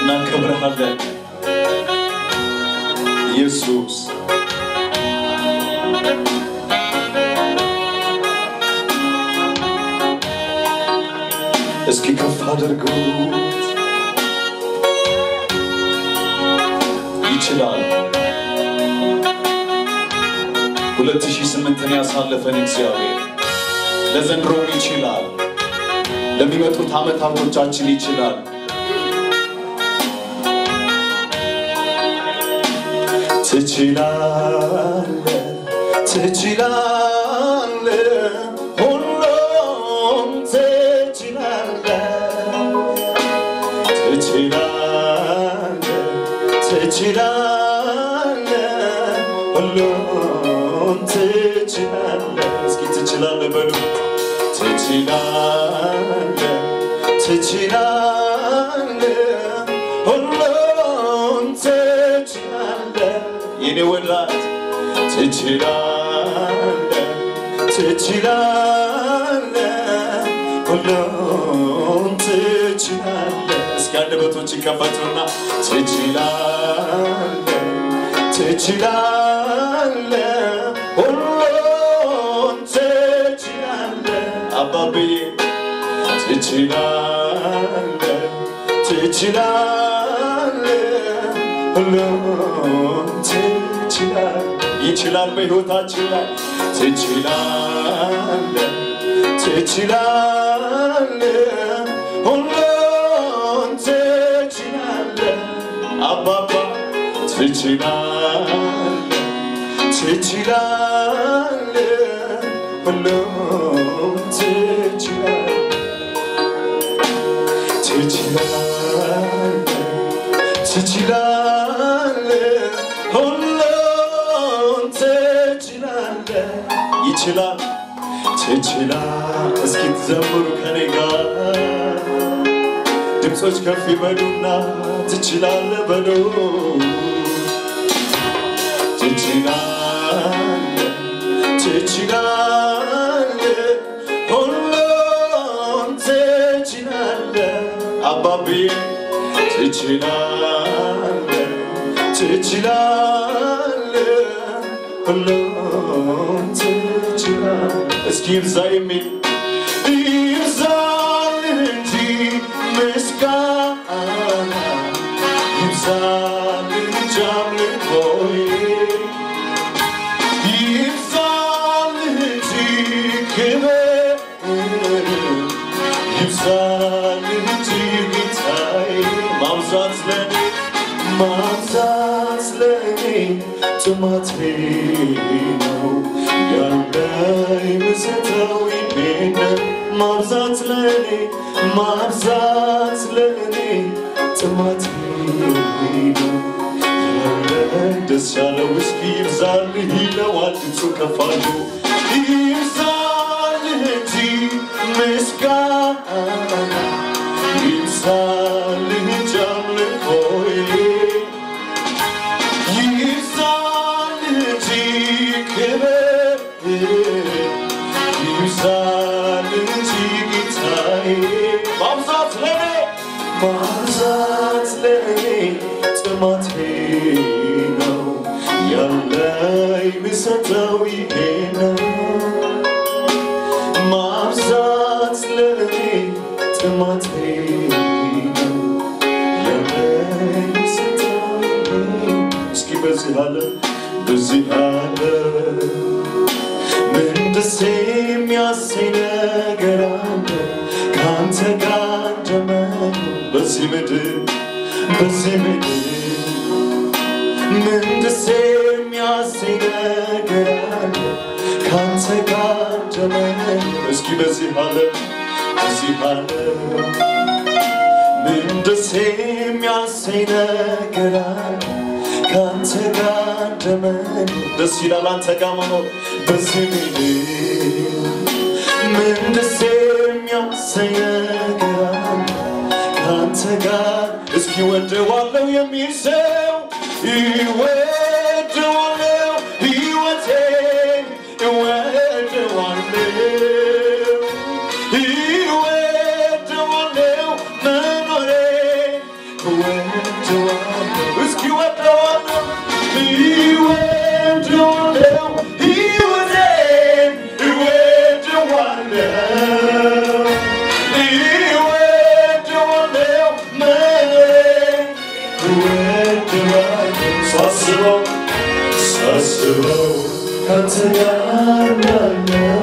እናከብረሃለን ኢየሱስ። እስኪ ከፍ አድርጉት። ይችላል። 2008ን ያሳለፈን እግዚአብሔር ለዘንድሮም ይችላል። ለሚመጡት ዓመታቶቻችን ይችላል። ትችላለ ትችላለ ሁሉም ትችላለ ትችላለ ትችላለ ሁሉም ትችላለ እስኪ ትችላለ በሉ ትችላለ ትችላለ ሁሉም ትችላለ የኔ ወዳጅ ትችላለ ትችላለ ሁሉም ትችላለ እስኪ አንደበቶች ይከፈቱና ትችላለ ትችላለ ሁሉም ትችላለ አባብዬ ትችላለ ትችላለ ሁሉም ትችላለ ይችላል በሕይወታችን ላይ ትችላለ ትችላለ ሁሉም ትችላለ አባባ ትችላለ ትችላለ ሁሉም ትችላለ ትችላለ ትችላለ ሁሉም ትችላለ ይችላል ትችላል እስኪ ትዘምሩ ከኔ ጋር ድምፆች ከፍ ይበሉና ትችላለ በሉ ትችላለ ትችላለ ሁሉም ትችላለ አባብዬ ትችላለ ትችላለ ሁሉም ትችላለ እስኪ ይብዛ የሚል ይብዛል እንጂ ምስጋና ይብዛል እንጂ አምልኮዬ ይብዛል እንጂ ክብር ይብዛል እንጂ ጌታዬ ማብዛት ለኔ ማብዛት ለኔ ጥማቴ ነው ያለኝ ምሰተው ይሄን ማብዛት ለኔ ማብዛት ለኔ ጥማቴ ነው ያለኝ ደስ ያለው እስኪ ይብዛልህ ይለዋል ድምፁ ከፍ አድርጎ ይብዛልህ እንጂ ምስጋና ይብዛልህ እንጂ አምልኮዬ ይብዛልህ እንጂ ክብር ይብዛልህ እንጂ ጌታዬ ማብዛት ለኔ ማብዛት ለኔ ጥማቴ ነው ያለኝ ምሰጠው ይሄ ነው ማብዛት ለኔ ጥማቴ ነው ያለኝ ምሰጠው ይሄ ነው። እስኪ በዚህ ዓለም በዚህ ዓለም ምን ደስ የሚያሰኝ ነገር አለ ከአንተ ጋር እንደመኖር በዚህ ምድር በዚህ ምድር ምን ደስ የሚያሰኝ ነገር አለ ከአንተ ጋር እንደመኖር እስኪ በዚህ ዓለም በዚህ ዓለም ምን ደስ የሚያሰኝ ነገር አለ ከአንተ ጋር እንደመኖር ደስ ይላል አንተ ጋር መኖር በዚህ ምድር ምን ደስ የሚያሰኝ ነገር አለ ከአንተ ጋር እስኪ ወደዋለው የሚል ሰው ይወደዋለው ሕይወቴን ይወደዋለው ይወደዋለው መኖሬን እወድሃለሁ ሳስበው ሳስበው ካንተ ጋር ያለው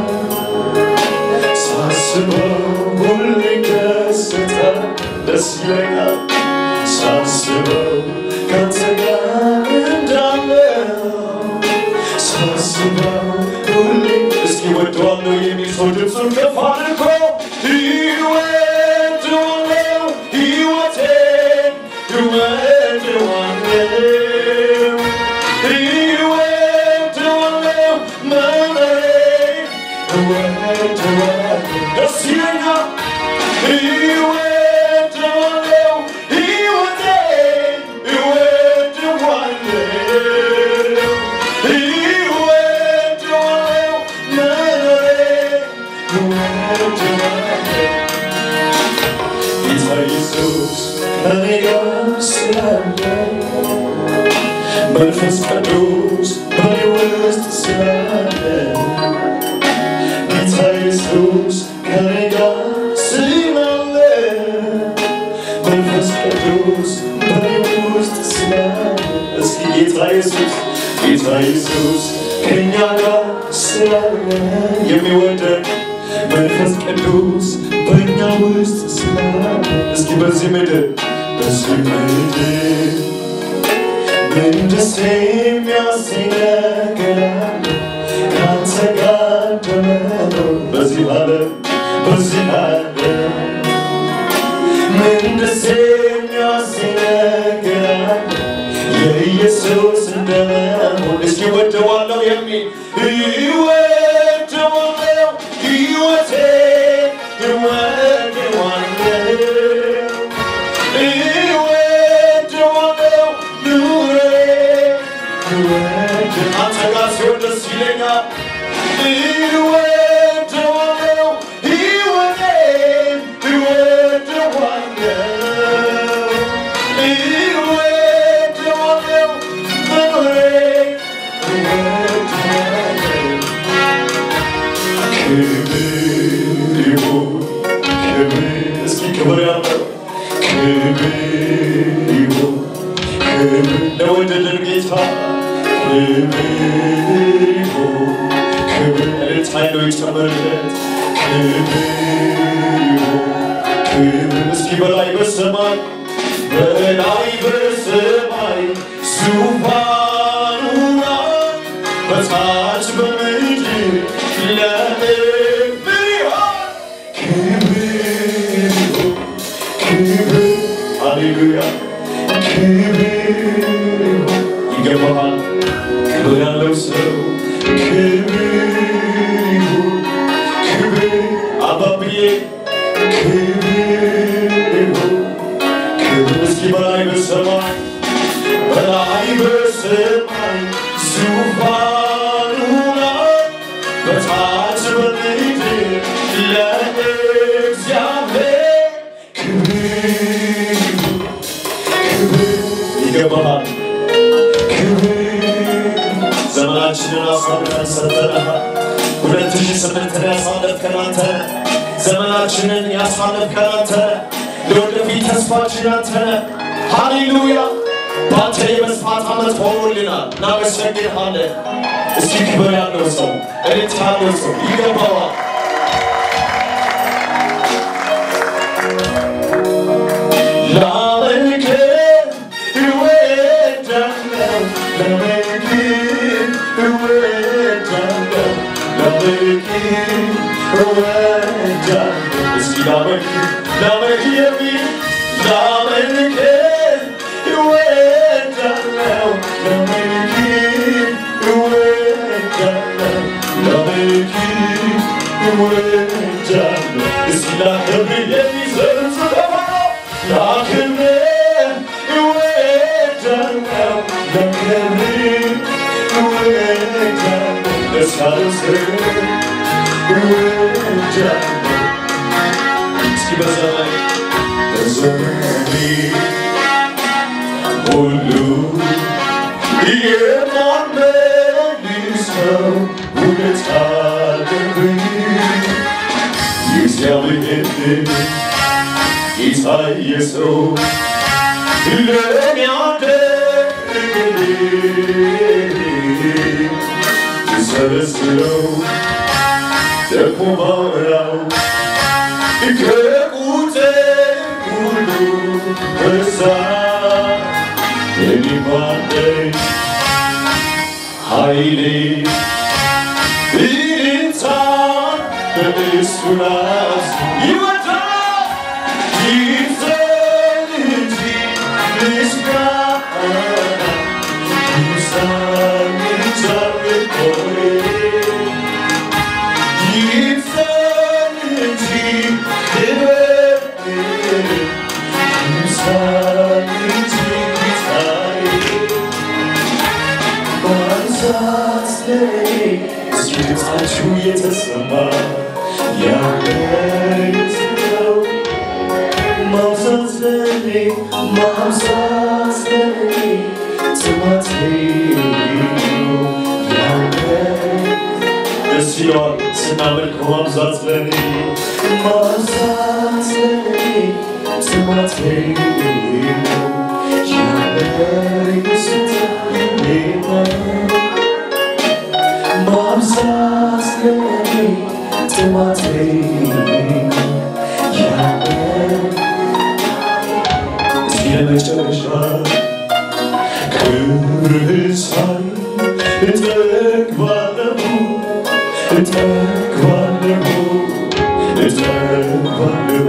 ሳስበው ሁሌ ደስታ ደስ ይለኛል ሳስበው ካንተ ጋር እንዳለው ሳስበው ሁሌ እስኪ ወደዋለሁ የሚል ሰው ድምፁን ከፍ አድርጎ ይወደዋለሁ ሕይወቴን ይወደዋለሁ ይወደዋለሁ መኖሬን ይወደዋለሁ ደስ ይለኛል ይወደዋለሁ ሕይወቴን ይወደዋለሁ ይወደዋለሁ መኖሬን ይወደዋለሁ ጌታ ኢየሱስ ከእኔ ጋር ስላለ መንፈስ ቅዱስ በእኔ ውስጥ ስላለ ጌታ ኢየሱስ ከእኔ ጋር ስላለ መንፈስ ቅዱስ በእኔ ውስጥ ስላለ እስኪ ጌታ ኢየሱስ ጌታ ኢየሱስ ከእኛ ጋር ስላለ የሚወደን መንፈስ ቅዱስ በእኛ ውስጥ ስላለ እስኪ በዚህ ምድር በዚህ ምድር ምን ደስ የሚያሰኝ ነገር አለ ከአንተ ጋር እንደመኖር በዚህ ዓለም በዚህ ዓለም ምን ደስ የሚያሰኝ ነገር አለ የኢየሱስ እንደመሆን እስኪ ወደዋለሁ የሚል ይወደዋለሁ ሕይወቴን ይወደዋለሁ ይወደዋለሁ ኑሮዬን ይወደ- አንተ ጋር ሲሆን ደስ ይለኛል ይወደዋለሁ ሕይወቴን ይወደዋለሁ ይወደዋለሁ መኖሬን ይወደዋለሁ ክብር ይሁን ክብር እስኪ ክብር ያለው ክብር ይሁን ክብር ለወደደን ጌታ ክብር ይሁን ክብር እልልታ ነው ይጨመርለት ክብር ይሁን ክብር እስኪ በላይ በሰማይ በላይ በሰማይ ዙፋኑ ላይ በታች በምድር ለምድር ይሆን ክብር ይሁን ክብር ሃሌሉያ ክብር ይሁን ይገባሃል ክብር ያለው ሰው ክብር ይሁን ክብር አባብዬ ክብር ይሁን ክብር እስኪ በላይ በሰማይ በላይ በሰማይ ዙፋኑ ላይ በታች በምድር ለእግዚአብሔር ክብር ይሁን ክብር ይገባሃል ክብር ዘመናችንን አሳልፈን ሰጠናል። ሁለት ሺህ ስምንትን ያሳለፍከን አንተ ነህ። ዘመናችንን ያሳለፍከን አንተ ነህ። ለወደፊት ተስፋችን አንተ ነህ። ሃሌሉያ በአንተ የመስፋት ዓመት ሆኖልናል። እናመሰግንሃለን። እስኪ ክብር ያለው ሰው እልት ያለው ሰው ይገባዋል። ላመልክ እወዳለሁ ላመልክ እወዳለሁ ላመልክ እወዳለሁ እስኪ ላመልክ ላመልክ የሚል ላመልክ እወዳለሁ ላመልክ እወዳለሁ ላመልክ እወዳለሁ እስኪ ላከብር የሚዘር ጽፈፋው ላክብር እወዳለሁ ላከብር እወዳለሁ ለሳልስር እወዳለሁ እስኪ በዘመን በዘመኔ ሁሉ የማመልሰው ውለታ አለብኝ እግዚአብሔር ጌታ ኢየሱስ ለእኔ ሳበስለው ደግሞ ባወራው ከቁጥር ሁሉ በዛ የሚባለኝ ኃይሌ ይልታ በእሱ ራስ ይወጣል ይዘን እንጂ ምስጋና ይብዛል እግዚአብሔር ሆይ ይብዛል እንጂ ክብር ይብዛል እንጂ ጌታዬ ማንሳት ለኔ እስኪ ድምፃችሁ የተሰማ ያለው ማንሳት ለኔ ማንሳት ለኔ ጥማቴ ነው ያለው ደስ ይለዋል ስናመልክ ማብዛት ለኔ ማብዛት ለኔ ጥማቴ ነው ያለኝ ስታዬ ነው ማብዛት ለኔ ጥማቴ ነው ያለኝ እስኪ ለመጨረሻ ክብርህን ሳይ እጠግባለሁ እጠግባለሁ እጠግባለሁ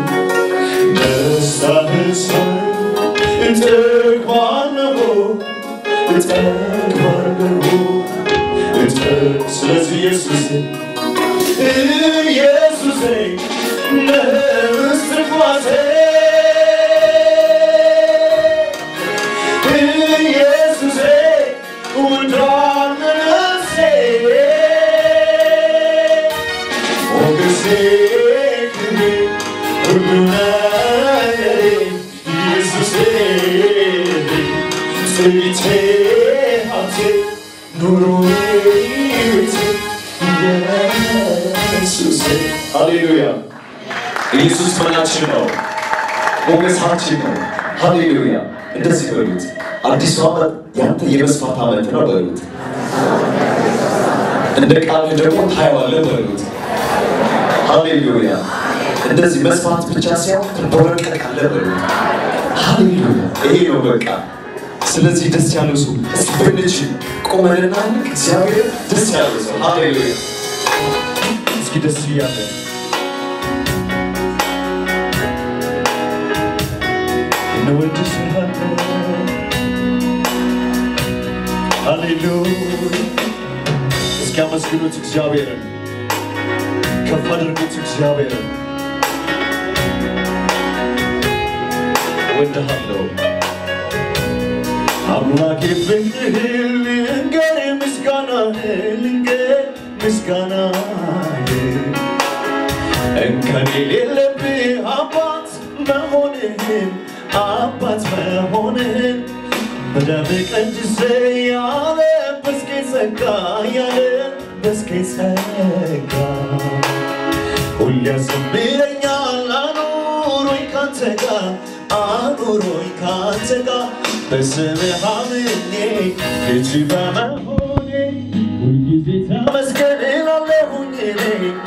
ደስታህን ሳይ እጠግባለሁ እጠግባለሁ እጠግ ስለዚህ ኢየሱስ ኢየሱሴ ነህ እስትንፋሴ ኢየሱሴ ውዷን ነፍሴ ሞገሴ ክብሬ ሁሉ ነገሬ ኢየሱሴ ትዕቢቴ ሀብቴ ኑሮዬ ሕይወቴ ኢየሱሴ ሃሌሉያ ኢየሱስ መናችን ነው ሞገሳችን ነው ሃሌሉያ እንደዚህ በሉት አዲሱ ዓመት ያንተ የመስፋት ዓመት ነው በሉት እንደ ቃል ደግሞ ታየዋለህ በሉት ሃሌሉያ እንደዚህ መስፋት ብቻ ሳይሆን ትንበረከካለህ በሉት ሃሌሉያ ይሄ ነው በቃ ስለዚህ ደስ ያለው ሰው እስኪ ብንችል ቆመንና እግዚአብሔር ደስ ያለው ሰው ሃሌሉያ እስኪ ደስ እያለ እንወድስሃለን ሃሌሉያ እስኪ አመስግኑት እግዚአብሔርን ከፍ አድርጉት እግዚአብሔርን እወድሃለሁ አምላኬ ፍቅርህን ልንገር ምስጋናህን ልንገር ምስጋናህን እንከን የሌለብህ አባት መሆንህን አባት መሆንህን በደም ቀድሰ ያለበስከኝ ጸጋ ያለበስከኝ ጸጋ ሁሌ ያዘምረኛል አኑሮኝ ካንተ ጋር አኑሮኝ ካንተ ጋር በስምህ አምኜ ልጅ በመሆኔ ሁልጊዜ ተመስገን እላለሁኝ እኔ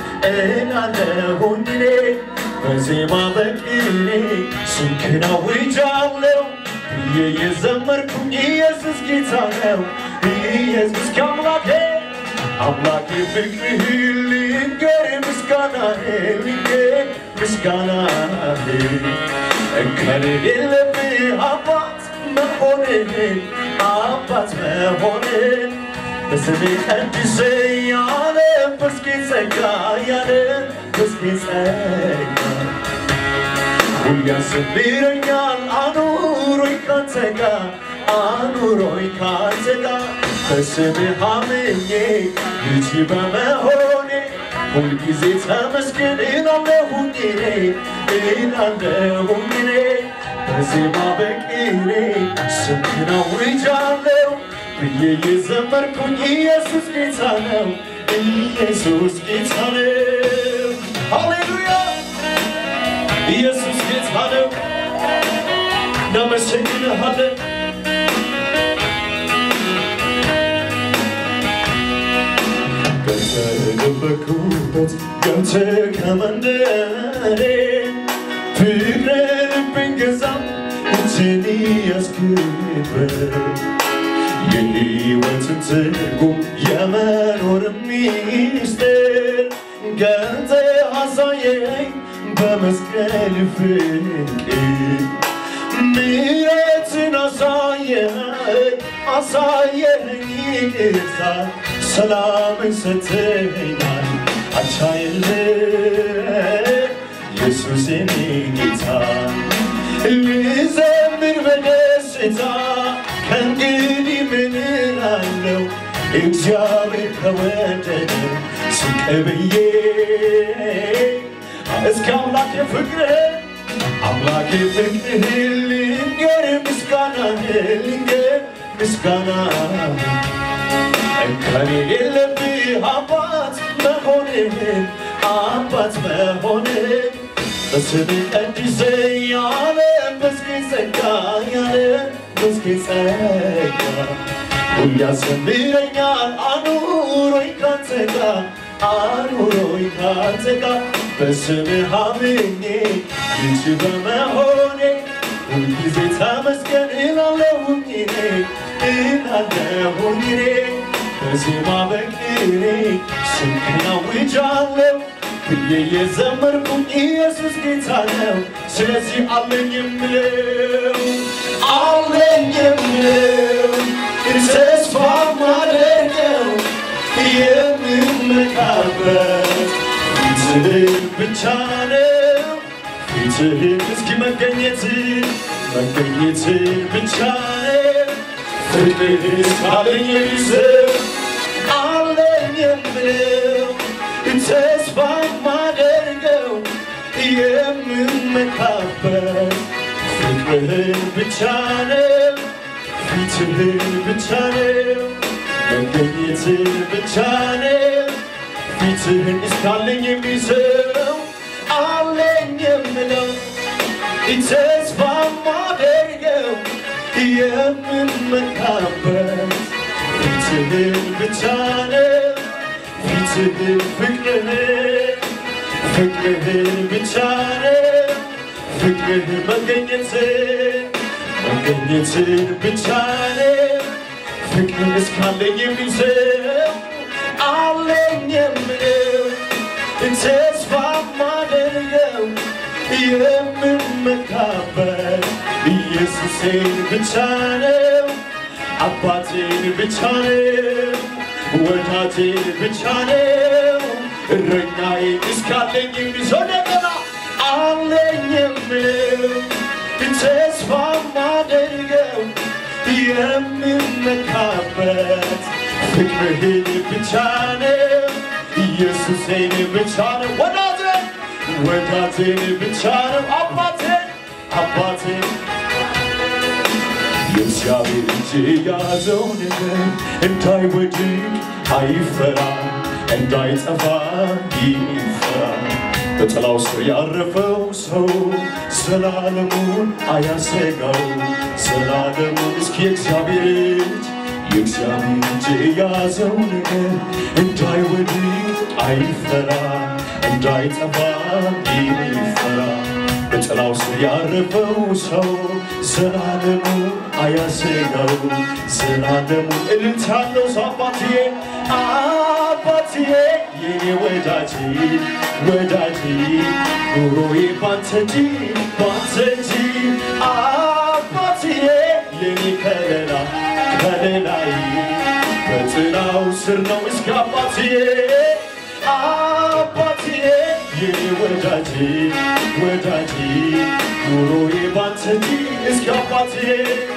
እላለሁኝ እኔ በዜማ በቅኔ ስምህን አውጃለሁ ብዬ የዘመርኩኝ ኢየሱስ ጌታ ነው ኢየሱስ ከአምላኬ አምላኬ ፍቅርህ ልንገር ምስጋናህ ልንገር ምስጋናህ እንከን የሌለብህ አባት መሆንህን አባት መሆንን በስምህ ቀድሰ ያለበስከኝ ጸጋ ያለበስከኝ ጸጋ ሁሌ ያሰብረኛል አኑሮኝ ካንተ ጋር አኑሮኝ ካንተ ጋር በስምህ አምኜ ልጅ በመሆኔ ሁልጊዜ ተመስገን እላለሁኝ እኔ እላለሁኝ እኔ በዜማ በቅኔ ስምህን አውጃለሁ ብዬ የዘመርኩኝ ኢየሱስ ጌታ ነው ኢየሱስ ጌታ ነው ሃሌሉያ ኢየሱስ ጌታ ነው እናመሰግንሃለን ያለበት ገብተ ከመንደሬ ፍቅረ ልብን ገዛ እጅን ያስክበር የሕይወትን ትርጉም የመኖር ሚስጥር ገልጠ አሳየኝ በመስቀል ፍቅር ምሕረትን አሳየኝ አሳየኝ ይቅርታ ሰላምን ሰጥተኸኛል አቻይል ኢየሱስ የኔ ጌታ ልዘምር በደስታ ከእንግዲህ ምን እላለሁ እግዚአብሔር ከወደደ ዝቅ ብዬ እስከ አምላኬ ፍቅር አምላኬ ፍቅር ልንገር ምስጋና ልንገር ምስጋና እንከን የለብህ አባት መሆንህን አባት መሆንህን በስም ቀድሰ ያለ መስጌ ጸጋ ያለ መስጌ ጸጋ ሁሉ ያዘምረኛል አኑሮኝ ካንተ ጋር አኑሮኝ ካንተ ጋር በስምህ አምኜ ልጅ በመሆኔ ሁልጊዜ ተመስገን እላለሁኝ እኔ እላለሁኝ እኔ በዜማ በቅኔ ስምህን አውጃለሁ ብዬ የዘመርኩኝ ኢየሱስ ጌታ ነው። ስለዚህ አለኝ የምለው አለኝ የምለው ተስፋ ማደርገው የምመካበት ፊትህን ብቻ ነው። ፊትህን እስኪ መገኘትን መገኘትን ብቻ ነው። ፍቅርህን እስካለኝ የሚስብ አለኝ የምለው ተስፋ ማደርገው የምመካበት ፍቅርህን ብቻ ነው። ፊትህን ብቻ ነው። መገኘትን ብቻ ነው። ፊትህን እስካለኝ የሚስበው አለኝ የምለው ተስፋ ማደርገው የምመካበት ፊትህን ብቻ ነው። ፊትህን ፍቅርህን ፍቅርህን ብቻ ነው። ፍቅርህን መገኘትን መገኘትን ብቻ ነው። ፍቅርን እስካለኝ የሚስብ አለኝ የምለው ተስፋ ማደርገው የምመካበት ኢየሱሴን ብቻ ነው። አባቴን ብቻ ነው። ወዳጄን ብቻ ነው። እረኛዬን እስካለኝ የሚሰው እንደገና አለኝ የምለው ተስፋ ማደርገው የምመካበት ፍቅርህን ብቻ ነው። ኢየሱሴን ብቻ ነው። ወዳጄ ወዳጄን ብቻ ነው። አባቴ አባቴ የእግዚአብሔር እጅ የያዘው ነገር እንዳይወድቅ አይፈራ እንዳይጠፋ ይፈራ በጥላው ስር ያረፈው ሰው ዘላለሙን አያሰጋው ዘላለሙን እስኪ የእግዚአብሔር እጅ የእግዚአብሔር እጅ የያዘው ነገር እንዳይወድቅ አይፈራ እንዳይጠፋ ይፈራ በጥላው ስር ያረፈው ሰው ዘላለሙ አያሰጋው ዘላለሙ እልልታ ያለው ሰው አባትዬ አባትዬ የኔ ወዳጅ ወዳጅ ኑሮዬ ባንተ እንጂ ባንተ እንጂ አባትዬ የኔ ከለላ ከለላይ በጥላው ስር ነው እስከ አባትዬ አባትዬ የኔ ወዳጅ ወዳጅ ኑሮዬ ባንተ እንጂ እስከ አባትዬ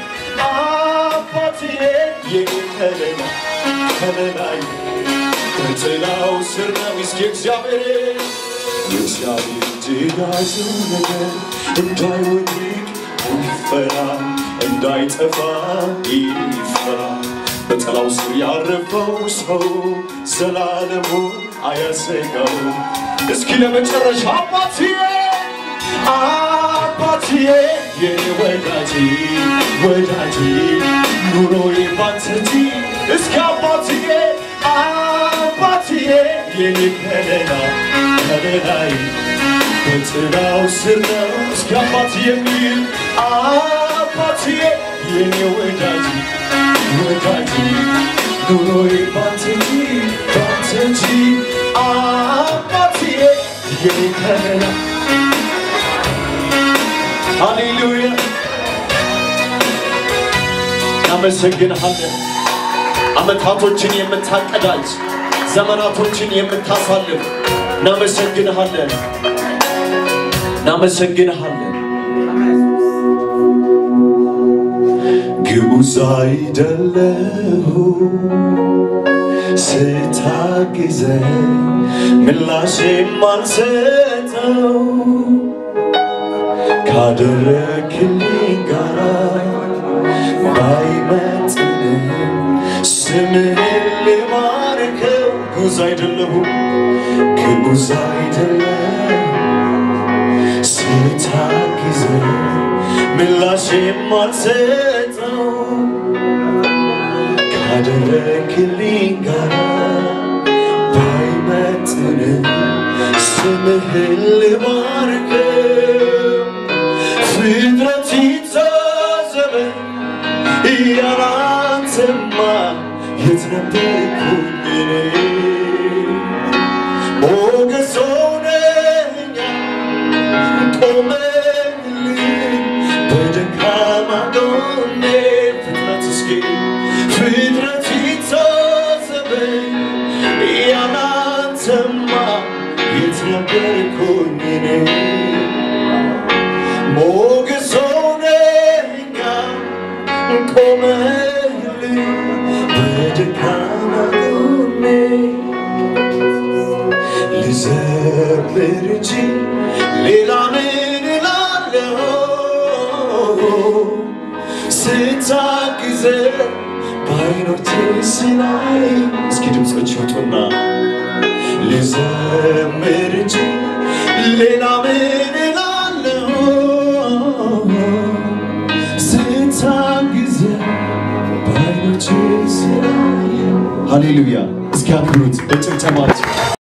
አባትዬ የኔ ከለላ ከለላይ በጥላው ስር ነው እስከ እግዚአብሔር የእግዚአብሔር እጅ የያዘው ነገር እንዳይወድቅ ይፈራ እንዳይጠፋ ይፈራ በጥላው ስር ያረፈው ሰው ዘላለሙ አያሰጋው። እስኪ ለመጨረሻ አባትዬ አባትዬ የኔ ወዳጅ ወዳጅ ኑሮዬ ባንተ እንጂ እስኪ አባትዬ አባትዬ የኔ ከለላ ከለላይ በጥላው ስር ነው እስከ አባት የሚል አባትዬ የኔ ወዳጅ ወዳጅ ኑሮዬ ባንተ እንጂ ባንተ እንጂ አባትዬ የኔ ከለላ ሃሌሉያ እናመሰግንሃለን። ዓመታቶችን የምታቀዳጅ ዘመናቶችን የምታሳልፍ እናመሰግንሃለን፣ እናመሰግንሃለን። ግዑዝ አይደለሁ ስታግዘኝ ምላሽ የማልሰጠው ካደረክልኝ ጋራ ባይመጥንም ስምህን ልባርከው። ግዑዝ አይደለሁም ግዑዝ አይደለሁም ስታግዘኝ ምላሽ የማልሰጠው ካደረክልኝ ጋራ ባይመጥንም ስምህን ልባርከው። ፍጥረት ይታዘበኝ ያላንተማ የት ነበርኩኝ እኔ? ሞገስ ሆነኸኛል ቆመህልኝ በደካማ ጎኔ ፍጥረት እስኪ ፍጥረት ይታዘበኝ ያላንተማ የት ነበርኩኝ እኔ? ሞገስ ሆነኸኛል ቆመህልኝ በደካማ ጎኔ ልዘምር እንጂ ሌላ ምን እላለሁ? ስታግዘኝ በዓይኖቼ ስላይ እስኪ ድምፆች ይውጡና ልዘምር እንጂ ሌላ ምን እላለሁ? ስታግዘኝ በዓይኖቼ ስላይ ሃሌሉያ! እስኪ አክብሩት በጭብጨባችሁ